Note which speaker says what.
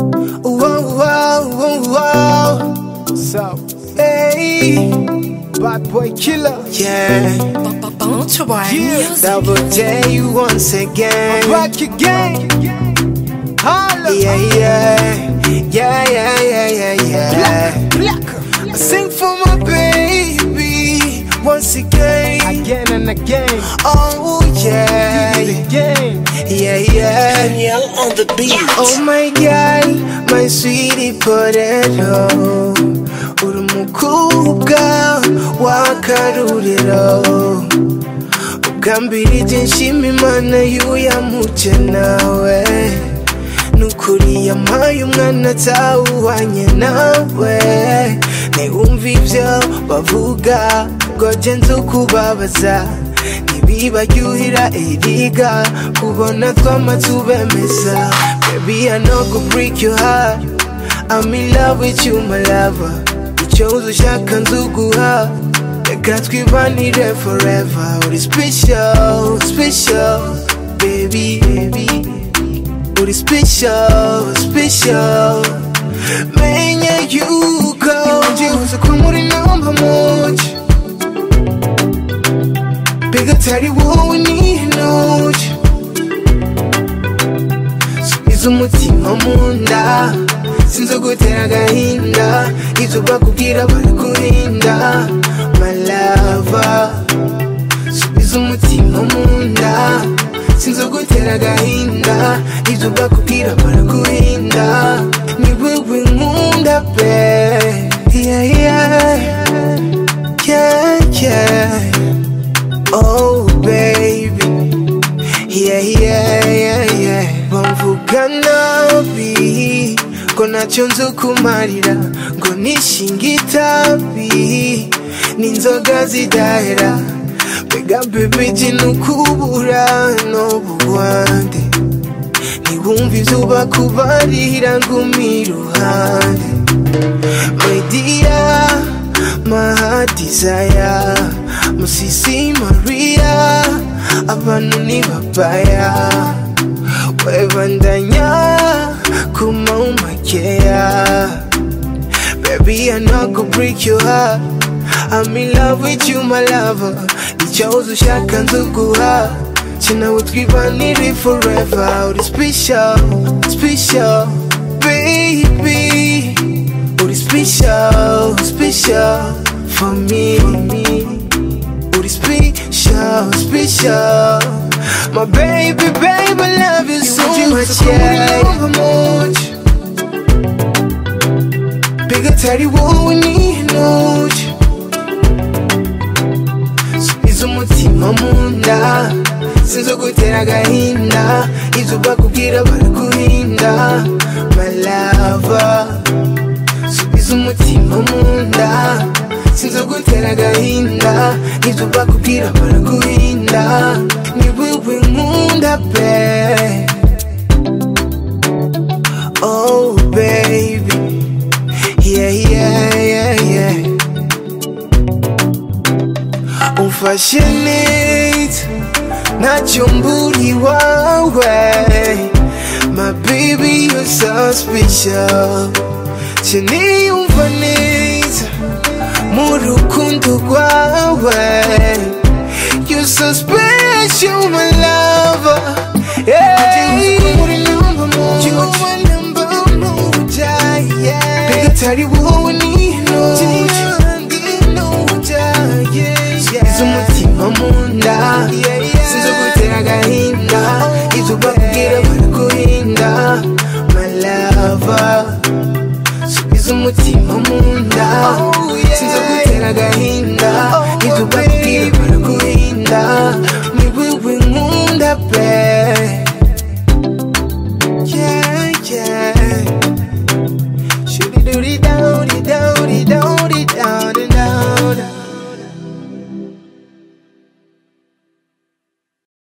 Speaker 1: Wow, wow, wow, wow. What's up? Hey, bad boy killer. Yeah, yeah. Double J once again. I'm back again. Holla. Yeah, yeah, yeah, yeah, yeah, yeah, yeah. I sing for my baby once again. Again and again. Oh yeah, again. Yeah, yeah.
Speaker 2: Danielle on the beat.
Speaker 1: Oh my god, my sweetie potato Uri umukobwa w'akaruriro Ugambirije nshima imana y'uyamuce nawe Nukuri yampaye umwana atawuhanye nawe Ntiwumva ibyo bavuga ngo jye nzi ukubabaza Ntibibaryohera eriga kubona twamatubemeza Baby I know go break your heart I'm in love with you my lover Ucyoza ushaka nzuguha Reka twibanire forever Uri special, special baby, baby. Uri special, special Menye yuko Njibuze ko muri namba muci Mbega atari wowe n'intoki Subiza umutima mu nda Sinzi gutera agahinda Ibyo bakubwira barakurinda My lover Subiza umutima mu nda Sinzi gutera agahinda Ibyo bakubwira baraguhinda Ni wowe nkunda pe Yeah yeah Yeah yeah Oh baby Yeah yeah yeah yeah Bamvuga nabi Ko ntacyo nzi ukumarira Ngo nishinga itabi N'inzoga zidahera Mbega baby jinukubura n'ubugwande Ntiwumva izuba kubarira ngumi iruhande My dear, my heart desire Musisi Maria, abantu ni babaya Webandanya kuma umakeya Baby, I know I could break your heart. I'm in love with you, my lover. Icyawuze ushaka nzuguha kinawe twibanire forever. Uri special, special, baby. Uri special, special for me. Uri special, special. My baby, baby, love you so much, yeah. much. Bigger teddy wowe n'intoki Subiza umutima mu nda Sinzi gutera agahinda Ibyo bakubwira baraguhinda My lover Subiza umutima mu nda Sinzi gutera agahinda Ibyo bakubwira baraguhinda Ni wowe nkunda pe Oh baby Yeah, yeah, yeah, yeah. Umfashe neza ntacyo mburi wawe My baby you're so special Siniyumva neza mu rukundo rwawe You're so special my lover Yeah You are number one Bigger tari wowe n'intoki Sinzi umutima mu nda Sinzi gutera agahinda Ibyo bakubwira baraguhinda My lover Sinzi umutima mu nda Sinzi gutera agahinda Ibyo bakubwira baraguhinda